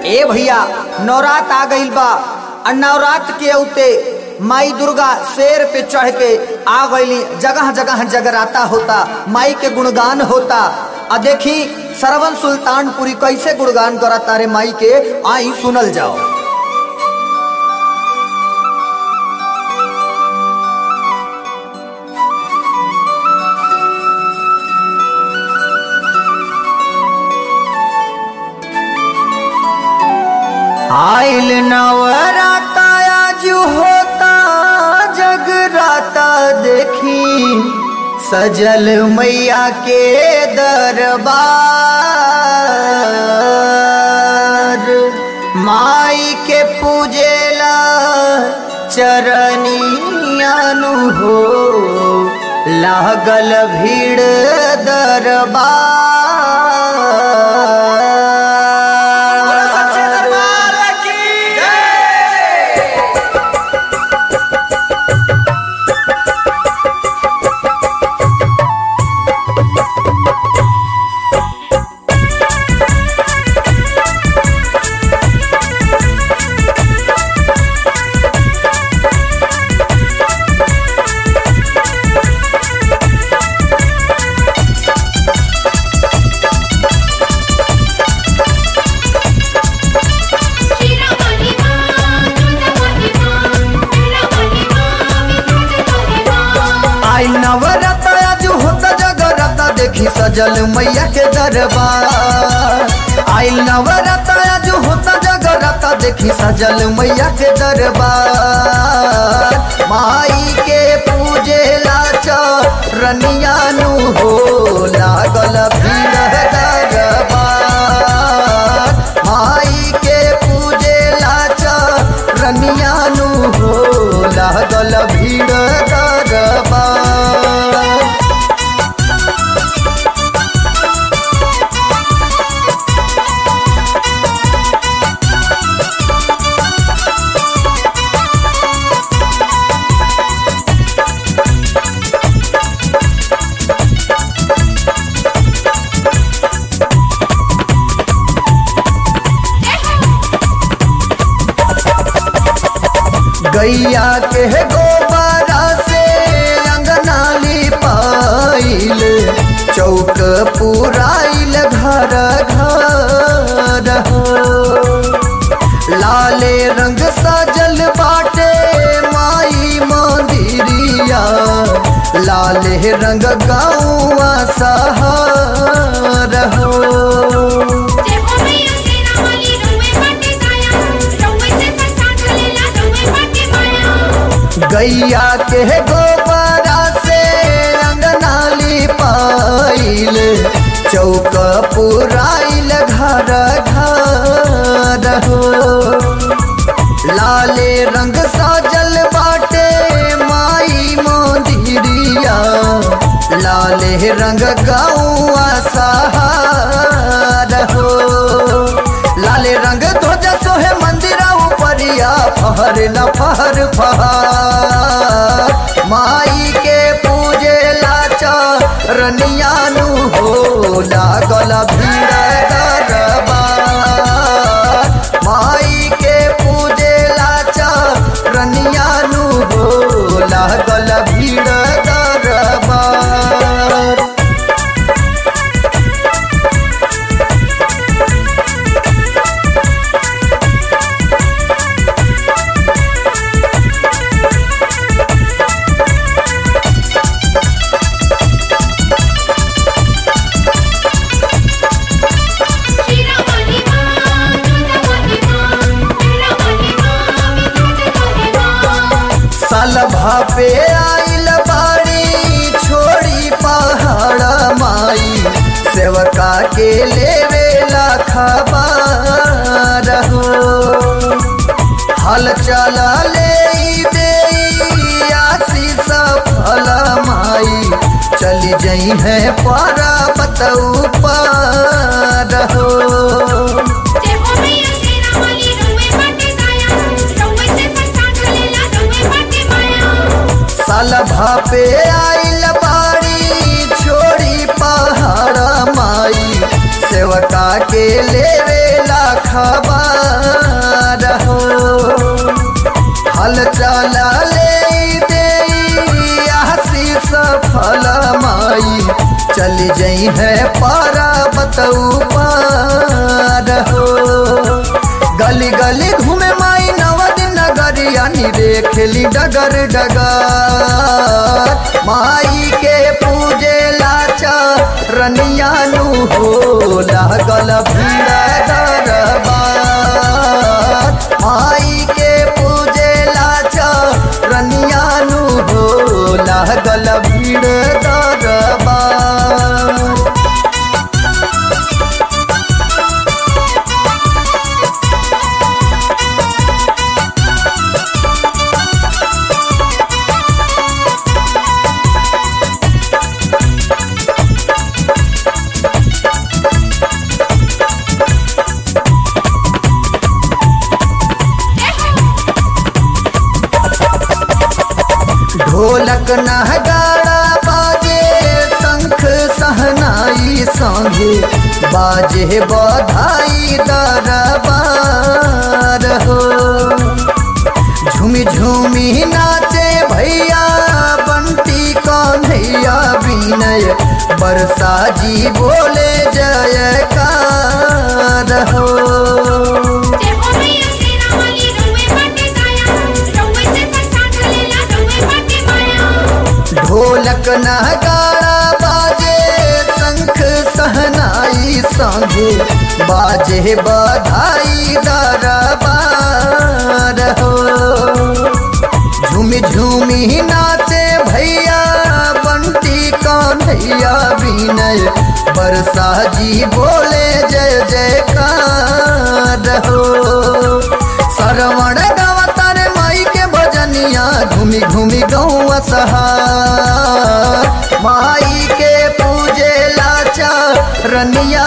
ए भैया नवरात आ गईल बा आ नवरात के औते माई दुर्गा शेर पे चढ़ के आ गईली जगह जगह जगराता होता माई के गुणगान होता आ देखी सरवन सुल्तानपुरी कैसे गुणगान करता रे माई के आई सुनल जाओ आइल नवराता आज होता जगराता देखी सजल मैया के दरबार माई के पूजेला चरनियानु हो लागल भीड़ दरबार Shira Mahima, Judha Mahima, Shira Mahima, Judha Mahima. आई नवरत आज होता जगरत देखी सजल मैया के दरबार आई नवरत आज होता जगरत देखी सजल मैया के दरबार माई के पूजे लाच रनियानु हो लागल भीड़ दरबार माई के पूजे लाच रनियानु हो लागल भीड़ दरबार गैया के गोबरा से अंगना लिपाइल चौक पुराइल घर घर हो लाले रंग सजल बाटे माई मंदिरिया लाले रंग गाँवा सहर हो जय हो मैया शेरा वाली रउए बाटे काया, रउए से प्रसाद लेला रउए बाटे माया। गैया के गोबरा से अंगना लिपाइल चौक पुराइल घर घर हो लाले रंग साजल बाटे माई मंदिरिया लाले रंग गौआ सहार हो लाले रंग ध्वजा सोहे मंदिरा उपरिया फहर न फहर फहर माई के पूजे लाचा रनियानु हो लागल भीड़ दरबार माई के पूजे लाचा रनियानु हो लागल भीड़ दरबार Shira Mahima, Judha Mahima, Shira Mahima, Judha Mahima. साल भापे आइल बाड़ी छोड़ी पहाड़ माई सेवका के लेवेला खबर हो हल चला ले दे आशीष फल माई चली जई है पर्वत ऊपर हो जय हो मैया शेरा वाली रउए बाटे काया, रउए से प्रसाद लेला रउए बाटे माया। साल भापे आइल बाड़ी छोड़ी पहाड़ माई सेवका के लेवेला खबर दी है पर्वत ऊपर हो गली गली घूमे माई नवद नगरिया रे खेली डगर डगर माई के पूजे लाचा रनिया नु हो लागल भीड़ दरबार माई के पूजे लाचा रनिया नु हो लागल भीड़ दरबार ढोलक नहगाड़ा बाजे शंख सहनाई संगे बाजे बधाई दरबार हो झूमी झूमी नाचे भैया बंटी कन्हैया विनय बरसा जी बोले जयकार हो जय हो मैया शेरा वाली रउए बाटे काया रउए से संसार चलेला रउए बाटे माया ढोलक नगाड़ा बाजे शंख सहनाई संगे बाजे बधाई दरबार हो झूमी झूमी नाचे भैया बंटी कन्हैया विनय बरसा जी बोले जय जयकार हो श्रवण गावतार माई के भजनिया घूमी घूमी गौआ सहार माई के पूजे लाचा रनिया